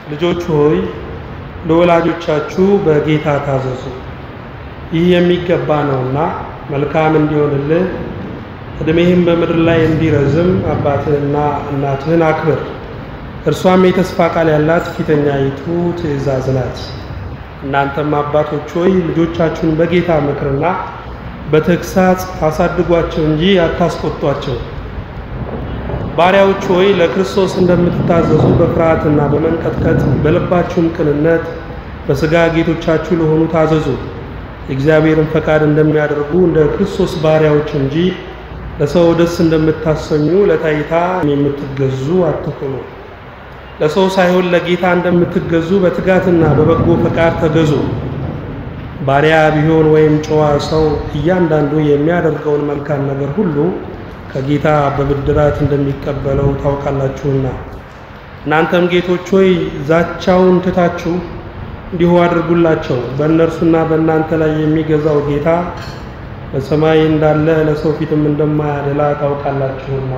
ልጆች ሆይ ለወላጆቻችሁ በጌታ ታዘዙ፣ ይህ የሚገባ ነውና መልካም እንዲሆንልህ ዕድሜህም በምድር ላይ እንዲረዝም አባትህንና እናትህን አክብር። እርሷም የተስፋ ቃል ያላት ፊተኛይቱ ትእዛዝ ናት። እናንተም አባቶች ሆይ ልጆቻችሁን በጌታ ምክርና በተግሳጽ አሳድጓቸው እንጂ አታስቆጧቸው። ባሪያዎች ሆይ ለክርስቶስ እንደምትታዘዙ በፍርሃትና በመንቀጥቀጥ በልባችሁም ቅንነት በሥጋ ጌቶቻችሁ ለሆኑ ታዘዙ። የእግዚአብሔርን ፈቃድ እንደሚያደርጉ እንደ ክርስቶስ ባሪያዎች እንጂ ለሰው ደስ እንደምታሰኙ ለታይታ የምትገዙ አትሁኑ። ለሰው ሳይሆን ለጌታ እንደምትገዙ በትጋትና በበጎ ፈቃድ ተገዙ። ባሪያ ቢሆን ወይም ጨዋ ሰው እያንዳንዱ የሚያደርገውን መልካም ነገር ሁሉ ከጌታ በብድራት እንደሚቀበለው ታውቃላችሁና። እናንተም ጌቶች ሆይ ዛቻውን ትታችሁ እንዲሁ አድርጉላቸው። በእነርሱና በእናንተ ላይ የሚገዛው ጌታ በሰማይ እንዳለ ለሰው ፊትም እንደማያደላ ታውቃላችሁና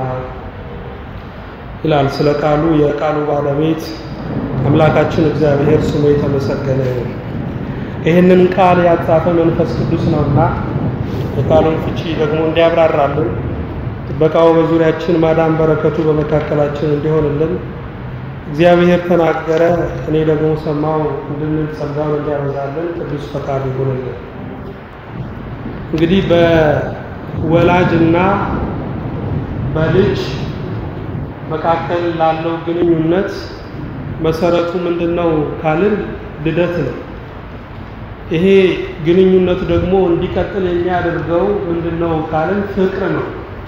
ይላል። ስለ ቃሉ የቃሉ ባለቤት አምላካችን እግዚአብሔር ስሙ የተመሰገነ ይሁን። ይህንን ቃል ያጻፈ መንፈስ ቅዱስ ነውና የቃሉን ፍቺ ደግሞ እንዲያብራራልን ጥበቃው በዙሪያችን ማዳን በረከቱ በመካከላችን እንዲሆንልን እግዚአብሔር ተናገረ፣ እኔ ደግሞ ሰማው እንድንል ጸጋውን እንዲያበዛልን ቅዱስ ፈቃድ ይሁንልን። እንግዲህ በወላጅና በልጅ መካከል ላለው ግንኙነት መሰረቱ ምንድነው ካልን ልደት ነው። ይሄ ግንኙነት ደግሞ እንዲቀጥል የሚያደርገው ምንድነው ካልን ፍቅር ነው።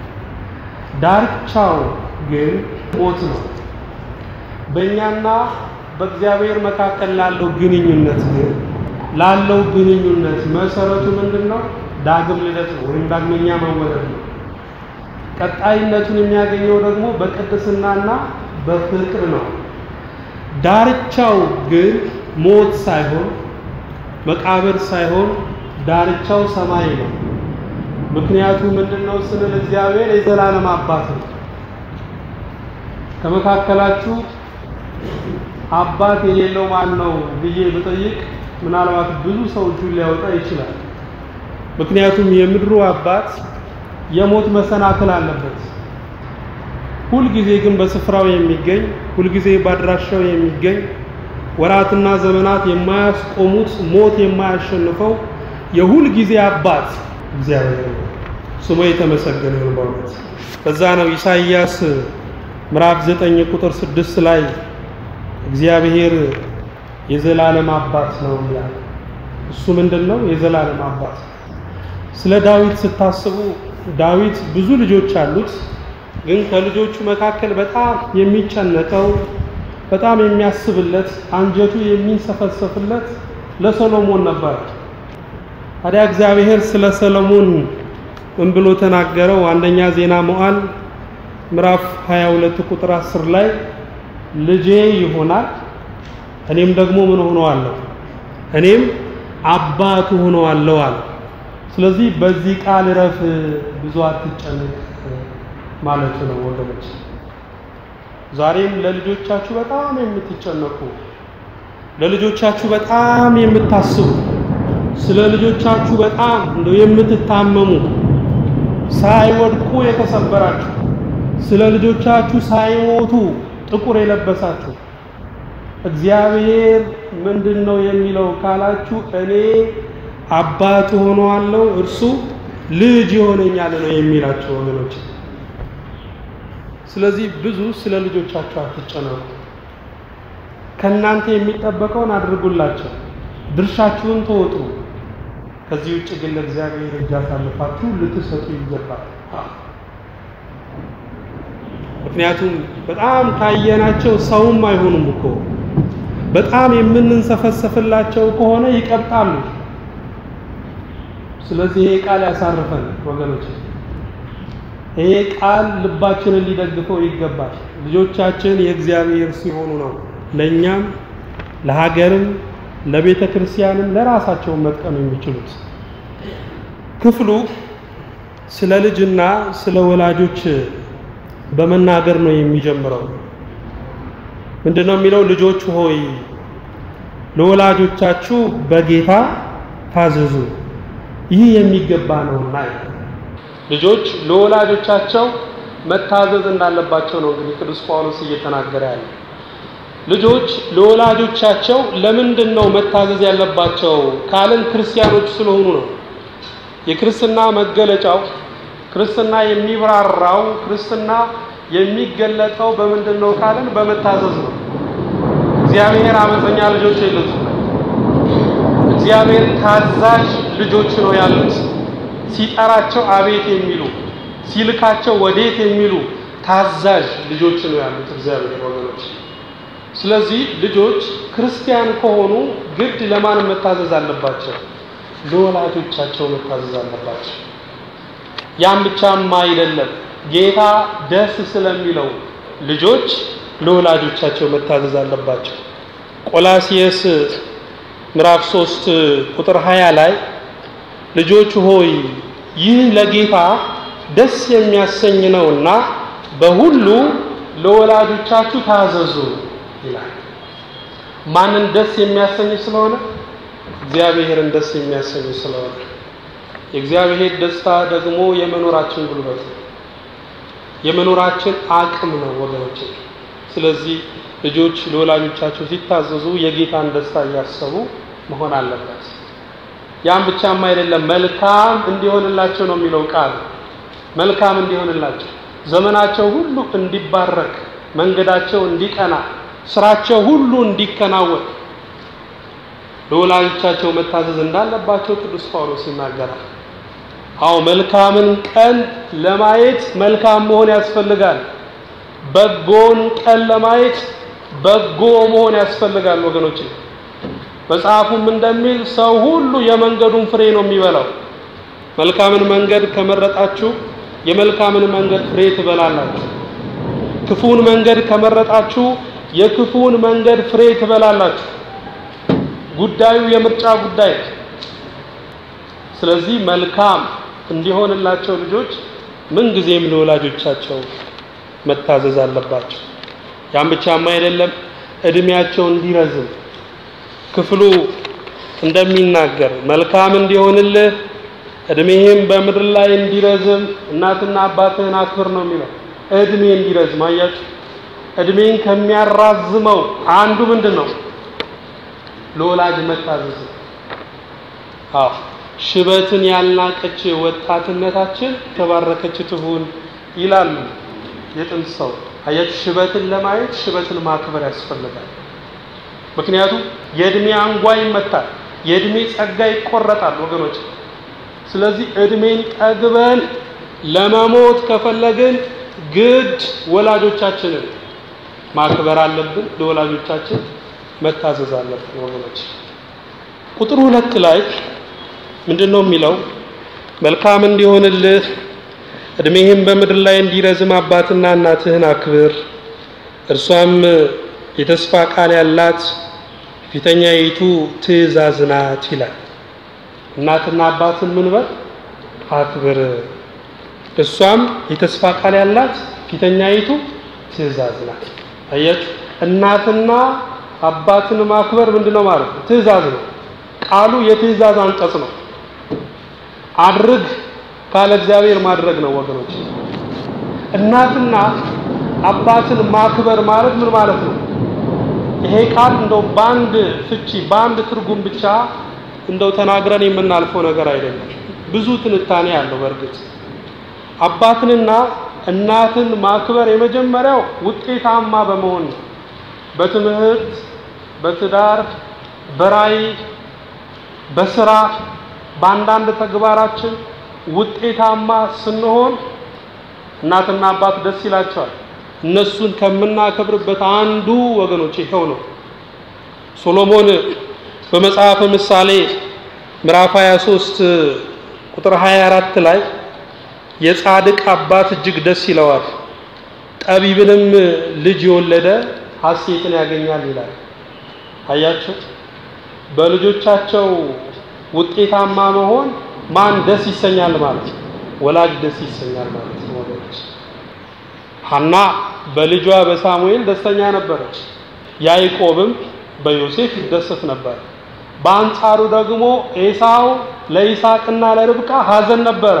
ዳርቻው ግን ሞት ነው። በእኛና በእግዚአብሔር መካከል ላለው ግንኙነት ግን ላለው ግንኙነት መሰረቱ ምንድነው? ዳግም ልደት ነው ወይም ዳግመኛ መወለድ ነው። ቀጣይነቱን የሚያገኘው ደግሞ በቅድስናና በፍቅር ነው። ዳርቻው ግን ሞት ሳይሆን መቃብር ሳይሆን ዳርቻው ሰማይ ነው። ምክንያቱ ምንድነው ስንል እግዚአብሔር የዘላለም አባት ነው። ከመካከላችሁ አባት የሌለው ማን ነው ብዬ ብጠይቅ ምናልባት ብዙ ሰው እጁን ሊያወጣ ይችላል። ምክንያቱም የምድሩ አባት የሞት መሰናክል አለበት። ሁልጊዜ ግን በስፍራው የሚገኝ ሁልጊዜ በአድራሻው የሚገኝ ወራትና ዘመናት የማያስቆሙት ሞት የማያሸንፈው የሁል ጊዜ አባት እግዚአብሔር ነው። ስሙ የተመሰገነ ይሁን። በእውነት በዛ ነው ኢሳይያስ ምዕራፍ 9 ቁጥር 6 ላይ እግዚአብሔር የዘላለም አባት ነው ይላል። እሱ ምንድን ነው? የዘላለም አባት። ስለ ዳዊት ስታስቡ ዳዊት ብዙ ልጆች አሉት። ግን ከልጆቹ መካከል በጣም የሚጨነቀው በጣም የሚያስብለት አንጀቱ የሚንሰፈሰፍለት ለሰሎሞን ነበር። ታዲያ እግዚአብሔር ስለ ሰሎሞን ምን ብሎ ተናገረው? አንደኛ ዜና መዋዕል ምዕራፍ 22 ቁጥር 10 ላይ ልጄ ይሆናል እኔም ደግሞ ምን ሆነዋለሁ? እኔም አባቱ ሆነዋለሁ አለ። ስለዚህ በዚህ ቃል እረፍ፣ ብዙ አትጨነቅ ማለቱ ነው ወገኖች። ዛሬም ለልጆቻችሁ በጣም የምትጨነቁ ለልጆቻችሁ በጣም የምታስቡ ስለ ልጆቻችሁ በጣም እንደው የምትታመሙ ሳይወድቁ የተሰበራችሁ ስለ ልጆቻችሁ ሳይሞቱ ጥቁር የለበሳችሁ እግዚአብሔር ምንድን ነው የሚለው ካላችሁ እኔ አባት ሆነዋለሁ እርሱ ልጅ ይሆነኛል ነው የሚላቸው ወገኖች። ስለዚህ ብዙ ስለ ልጆቻችሁ አትጨነቁ። ከእናንተ የሚጠበቀውን አድርጉላቸው፣ ድርሻችሁን ተወጡ። ከዚህ ውጭ ግን ለእግዚአብሔር እጅ አሳልፋችሁ ልትሰጡ ይገባል። ምክንያቱም በጣም ካየናቸው ሰውም አይሆኑም እኮ በጣም የምንንሰፈሰፍላቸው ከሆነ ይቀብጣሉ። ስለዚህ ይሄ ቃል ያሳርፈን ወገኖች። ይሄ ቃል ልባችንን ሊደግፈው ይገባል። ልጆቻችን የእግዚአብሔር ሲሆኑ ነው ለእኛም ለሀገርም ለቤተ ክርስቲያንም ለራሳቸው መጥቀም የሚችሉት። ክፍሉ ስለ ልጅና ስለ ወላጆች በመናገር ነው የሚጀምረው። ምንድነው የሚለው? ልጆች ሆይ ለወላጆቻችሁ በጌታ ታዘዙ፣ ይህ የሚገባ ነውና። ልጆች ለወላጆቻቸው መታዘዝ እንዳለባቸው ነው እንግዲህ ቅዱስ ጳውሎስ እየተናገረ ያለ። ልጆች ለወላጆቻቸው ለምንድን ነው መታዘዝ ያለባቸው ካልን ክርስቲያኖች ስለሆኑ ነው። የክርስትና መገለጫው ክርስትና የሚብራራው ክርስትና የሚገለጠው በምንድን ነው ካልን በመታዘዝ ነው። እግዚአብሔር አመፀኛ ልጆች የሉትም። እግዚአብሔር ታዛዥ ልጆች ነው ያሉት። ሲጠራቸው አቤት የሚሉ ሲልካቸው ወዴት የሚሉ ታዛዥ ልጆች ነው ያሉት እግዚአብሔር ወገኖች። ስለዚህ ልጆች ክርስቲያን ከሆኑ ግድ ለማን መታዘዝ አለባቸው? ለወላጆቻቸው መታዘዝ አለባቸው። ያም ብቻም አይደለም፣ ጌታ ደስ ስለሚለው ልጆች ለወላጆቻቸው መታዘዝ አለባቸው። ቆላሲየስ ምዕራፍ 3 ቁጥር 20 ላይ ልጆች ሆይ ይህ ለጌታ ደስ የሚያሰኝ ነውና በሁሉ ለወላጆቻችሁ ታዘዙ ይላል። ማንን ደስ የሚያሰኝ ስለሆነ? እግዚአብሔርን ደስ የሚያሰኝ ስለሆነ። የእግዚአብሔር ደስታ ደግሞ የመኖራችን ጉልበት ነው፣ የመኖራችን አቅም ነው ወገኖች። ስለዚህ ልጆች ለወላጆቻቸው ሲታዘዙ የጌታን ደስታ እያሰቡ መሆን አለበት። ያም ብቻም አይደለም፣ መልካም እንዲሆንላቸው ነው የሚለው ቃል። መልካም እንዲሆንላቸው፣ ዘመናቸው ሁሉ እንዲባረክ፣ መንገዳቸው እንዲቀና፣ ስራቸው ሁሉ እንዲከናወን ለወላጆቻቸው መታዘዝ እንዳለባቸው ቅዱስ ጳውሎስ ይናገራል። አዎ መልካምን ቀን ለማየት መልካም መሆን ያስፈልጋል። በጎን ቀን ለማየት በጎ መሆን ያስፈልጋል ወገኖች። መጽሐፉም እንደሚል ሰው ሁሉ የመንገዱን ፍሬ ነው የሚበላው። መልካምን መንገድ ከመረጣችሁ የመልካምን መንገድ ፍሬ ትበላላችሁ። ክፉን መንገድ ከመረጣችሁ የክፉን መንገድ ፍሬ ትበላላችሁ። ጉዳዩ የምርጫ ጉዳይ። ስለዚህ መልካም እንዲሆንላቸው ልጆች ምንጊዜም ለወላጆቻቸው መታዘዝ አለባቸው። ያም ብቻም አይደለም፣ እድሜያቸው እንዲረዝም ክፍሉ እንደሚናገር መልካም እንዲሆንልህ እድሜህም በምድር ላይ እንዲረዝም እናትና አባትህን አክብር ነው የሚለው። እድሜ እንዲረዝም አያችሁ። እድሜን ከሚያራዝመው አንዱ ምንድን ነው? ለወላጅ መታዘዝ። አዎ ሽበትን ያልናቀች ወጣትነታችን ተባረከች ትሁን ይላሉ የጥንት ሰው። አያችሁ፣ ሽበትን ለማየት ሽበትን ማክበር ያስፈልጋል። ምክንያቱም የእድሜ አንጓ ይመታል፣ የእድሜ ጸጋ ይቆረጣል ወገኖች። ስለዚህ እድሜን ጠግበን ለመሞት ከፈለግን ግድ ወላጆቻችንን ማክበር አለብን። ለወላጆቻችን መታዘዝ አለብን ወገኖች። ቁጥር ሁለት ላይ ምንድን ነው የሚለው? መልካም እንዲሆንልህ እድሜህም በምድር ላይ እንዲረዝም አባትና እናትህን አክብር፣ እርሷም የተስፋ ቃል ያላት ፊተኛይቱ ትእዛዝ ናት ይላል። እናትና አባትን ምን በል አክብር፣ እሷም የተስፋ ቃል ያላት ፊተኛይቱ ትእዛዝ ናት። አያችሁ፣ እናትና አባትን ማክበር ምንድነው ማለት ነው? ትእዛዝ ነው። ቃሉ የትእዛዝ አንቀጽ ነው። አድርግ ካለ እግዚአብሔር ማድረግ ነው ወገኖች። እናትና አባትን ማክበር ማለት ምን ማለት ነው? ይሄ ቃል እንደው በአንድ ፍቺ በአንድ ትርጉም ብቻ እንደው ተናግረን የምናልፈው ነገር አይደለም። ብዙ ትንታኔ አለው። በእርግጥ አባትንና እናትን ማክበር የመጀመሪያው ውጤታማ በመሆን ነው። በትምህርት፣ በትዳር፣ በራይ፣ በስራ፣ በአንዳንድ ተግባራችን ውጤታማ ስንሆን እናትና አባት ደስ ይላቸዋል። እነሱን ከምናከብርበት አንዱ ወገኖች ይኸው ነው። ሶሎሞን በመጽሐፈ ምሳሌ ምዕራፍ 23 ቁጥር 24 ላይ የጻድቅ አባት እጅግ ደስ ይለዋል፣ ጠቢብንም ልጅ የወለደ ሐሴትን ያገኛል ይላል። አያቸው በልጆቻቸው ውጤታማ መሆን ማን ደስ ይሰኛል ማለት ነው? ወላጅ ደስ ይሰኛል ማለት ነው ወገኖች። ሐና በልጇ በሳሙኤል ደስተኛ ነበረች። ያዕቆብም በዮሴፍ ይደሰት ነበር። በአንጻሩ ደግሞ ኤሳው ለይስሐቅና ለርብቃ ሐዘን ነበረ።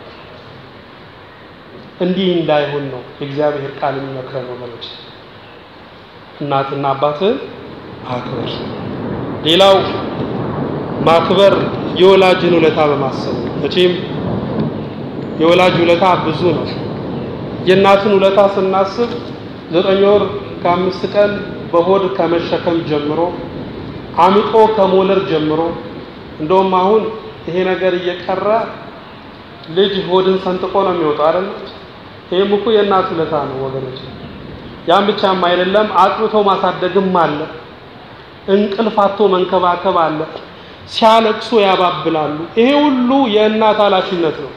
እንዲህ እንዳይሆን ነው የእግዚአብሔር ቃል የሚመክረን ወገኖች። እናትና አባትህን አክብር። ሌላው ማክበር የወላጅን ውለታ በማሰብ ነው። መቼም የወላጅ ውለታ ብዙ ነው። የእናትን ውለታ ስናስብ ዘጠኝ ወር ከአምስት ቀን በሆድ ከመሸከም ጀምሮ አምጦ ከሞለር ጀምሮ እንደውም አሁን ይሄ ነገር እየቀረ ልጅ ሆድን ሰንጥቆ ነው የሚወጣው አይደል? ይሄም እኮ የእናት ውለታ ነው ወገኖች። ያን ብቻም አይደለም፣ አጥብቶ ማሳደግም አለ። እንቅልፍ አጥቶ መንከባከብ አለ። ሲያለቅሱ ያባብላሉ። ይሄ ሁሉ የእናት ኃላፊነት ነው።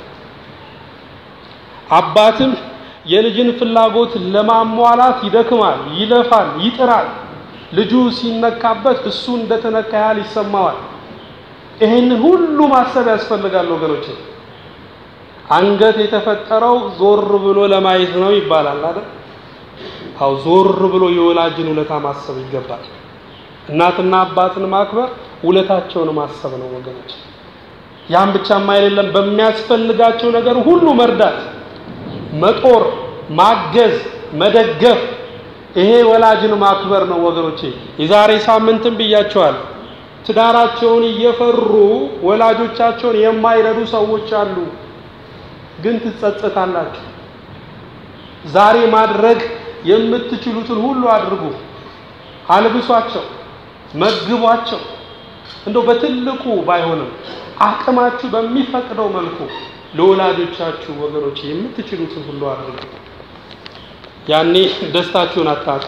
አባትም የልጅን ፍላጎት ለማሟላት ይደክማል፣ ይለፋል፣ ይጥራል። ልጁ ሲነካበት እሱ እንደተነካ ያህል ይሰማዋል። ይህንን ሁሉ ማሰብ ያስፈልጋል ወገኖች። አንገት የተፈጠረው ዞር ብሎ ለማየት ነው ይባላል አይደል? አው ዞር ብሎ የወላጅን ውለታ ማሰብ ይገባል። እናትና አባትን ማክበር ውለታቸውን ማሰብ ነው ወገኖች። ያን ብቻም አይደለም፣ በሚያስፈልጋቸው ነገር ሁሉ መርዳት፣ መጦር፣ ማገዝ፣ መደገፍ ይሄ ወላጅን ማክበር ነው ወገኖቼ። የዛሬ ሳምንትም ብያቸዋል። ትዳራቸውን እየፈሩ ወላጆቻቸውን የማይረዱ ሰዎች አሉ። ግን ትጸጸታላችሁ። ዛሬ ማድረግ የምትችሉትን ሁሉ አድርጉ። አልብሷቸው፣ መግቧቸው። እንደው በትልቁ ባይሆንም አቅማችሁ በሚፈቅደው መልኩ ለወላጆቻችሁ ወገኖች የምትችሉትን ሁሉ አድርጉ። ያኔ ደስታችሁን አታጡ።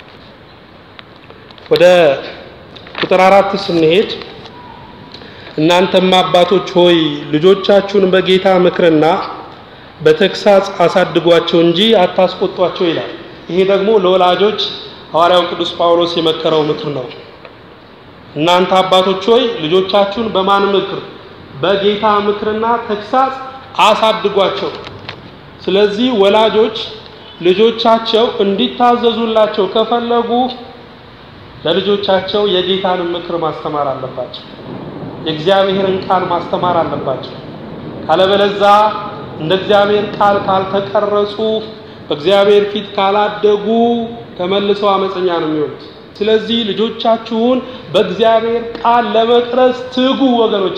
ወደ ቁጥር አራት ስንሄድ እናንተም አባቶች ሆይ ልጆቻችሁን በጌታ ምክርና በተግሳጽ አሳድጓቸው እንጂ አታስቆጧቸው ይላል። ይሄ ደግሞ ለወላጆች ሐዋርያው ቅዱስ ጳውሎስ የመከረው ምክር ነው። እናንተ አባቶች ሆይ ልጆቻችሁን በማን ምክር? በጌታ ምክርና ተግሳጽ አሳድጓቸው። ስለዚህ ወላጆች ልጆቻቸው እንዲታዘዙላቸው ከፈለጉ ለልጆቻቸው የጌታን ምክር ማስተማር አለባቸው። የእግዚአብሔርን ቃል ማስተማር አለባቸው። ካለበለዛ እንደ እግዚአብሔር ቃል ካልተቀረጹ በእግዚአብሔር ፊት ካላደጉ ተመልሰው አመፀኛ ነው የሚሆኑት። ስለዚህ ልጆቻችሁን በእግዚአብሔር ቃል ለመቅረጽ ትጉ ወገኖቼ።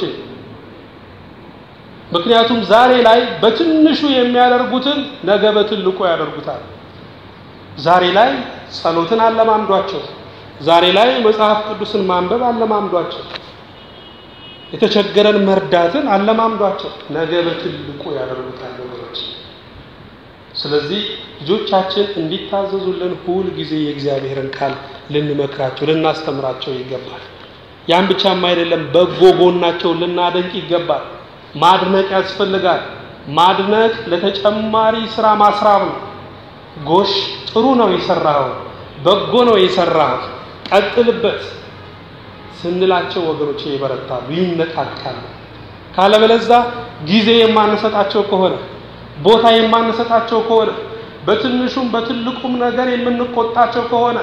ምክንያቱም ዛሬ ላይ በትንሹ የሚያደርጉትን ነገ በትልቁ ያደርጉታል። ዛሬ ላይ ጸሎትን አለማምዷቸው። ዛሬ ላይ መጽሐፍ ቅዱስን ማንበብ አለማምዷቸው። የተቸገረን መርዳትን አለማምዷቸው። ነገ በትልቁ ያደርጉታል ወገኖች። ስለዚህ ልጆቻችን እንዲታዘዙልን ሁል ጊዜ የእግዚአብሔርን ቃል ልንመክራቸው፣ ልናስተምራቸው ይገባል። ያን ብቻም አይደለም፣ በጎ ጎናቸውን ልናደንቅ ይገባል። ማድነቅ ያስፈልጋል። ማድነቅ ለተጨማሪ ስራ ማስራብ ነው። ጎሽ ጥሩ ነው የሰራኸው፣ በጎ ነው የሰራኸው፣ ቀጥልበት ስንላቸው ወገኖች ይበረታሉ፣ ይነቃቃሉ። ካለበለዛ ጊዜ የማንሰጣቸው ከሆነ ቦታ የማንሰጣቸው ከሆነ በትንሹም በትልቁም ነገር የምንቆጣቸው ከሆነ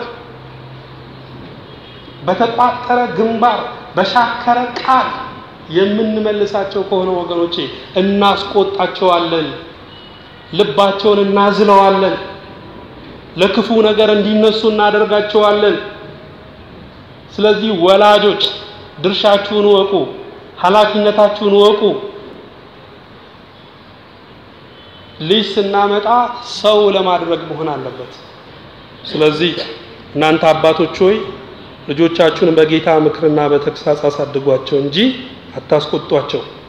በተቋጠረ ግንባር በሻከረ ቃል የምንመልሳቸው ከሆነ ወገኖቼ እናስቆጣቸዋለን፣ ልባቸውን እናዝለዋለን፣ ለክፉ ነገር እንዲነሱ እናደርጋቸዋለን። ስለዚህ ወላጆች ድርሻችሁን ወቁ፣ ኃላፊነታችሁን ወቁ። ልጅ ስናመጣ ሰው ለማድረግ መሆን አለበት። ስለዚህ እናንተ አባቶች ሆይ ልጆቻችሁን በጌታ ምክርና በተግሳጽ አሳድጓቸው እንጂ አታስቆጧቸው።